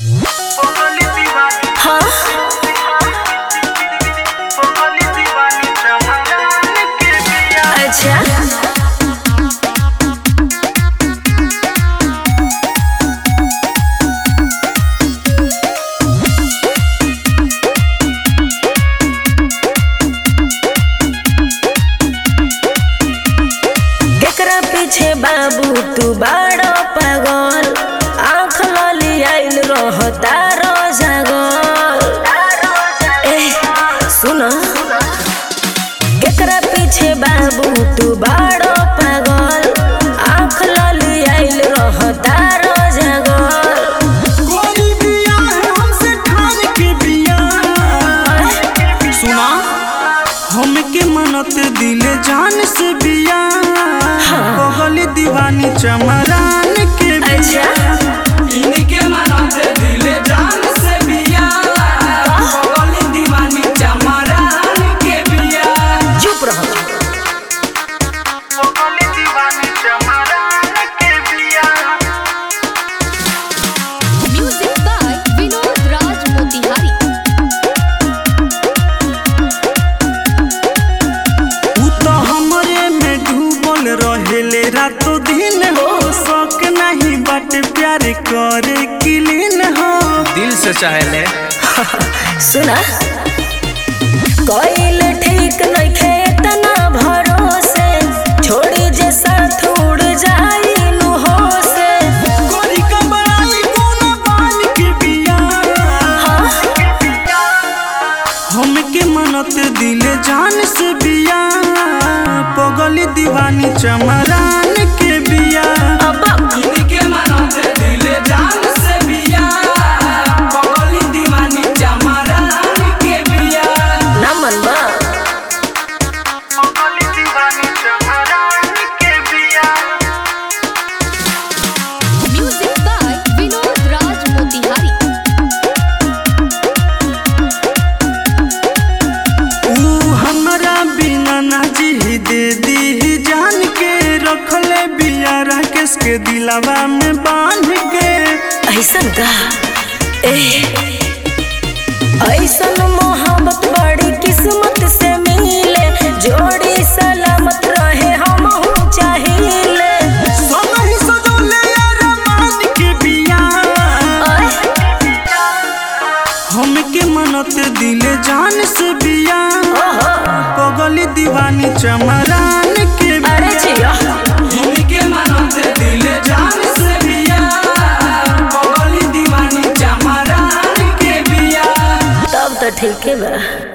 हाँ अच्छा केकरा पीछे बाबू तू बाड़ो पागल आँख लली आइल रहता रो जागल ए सुन केकरा पीछे बाबू तू बाड़ो पागल आँख लली आइल रहता रो जागल गोरी बिया है हमसे ठान के बिया सुना हमके मनत दिले जान से बिया बगल दीवानी चमरान के बिया इनके मनत दिले जान से बिया बगल दीवानी चमरान के बिया चुप रहो बगल दीवानी चमरान के बिया Music by Vinod Raj Motihari. उ तो हमरे में डूबल रहेले रातो दिन हो शौक नहीं बट प्यार करे किलिन हो दिल से चाहेले सुना कोइल ठीक नइखे इतना भरोसे छोड़ी जे साथ उड़ जाई नु हो से गोरी का बड़ाई कोना बान के बिया हमके मनत दिले जान से बिया पगल दीवानी चमरान के बिया अब इनके मनत दिले जान से बिया पगल दीवानी चमरान के बिया ना मनबा Music by Vinod Raj Motihari. ऊ हमरा बिना ना जी दे दी जान के रखले बिया राकेश के दिलावा में बांध के ऐसन का ए ऐसन मोहब्बत बड़ी किस्मत से मिले जोड़ी सलामत रहे हम चाहिए समही सजोले अरमान के बिया हमके मनत दिले जान से बिया पगली दीवानी चमरान के अरे बिया जिया हमके मनत दिले जान से बिया पगली दीवानी चमरान के बिया तब तो ठीक है बा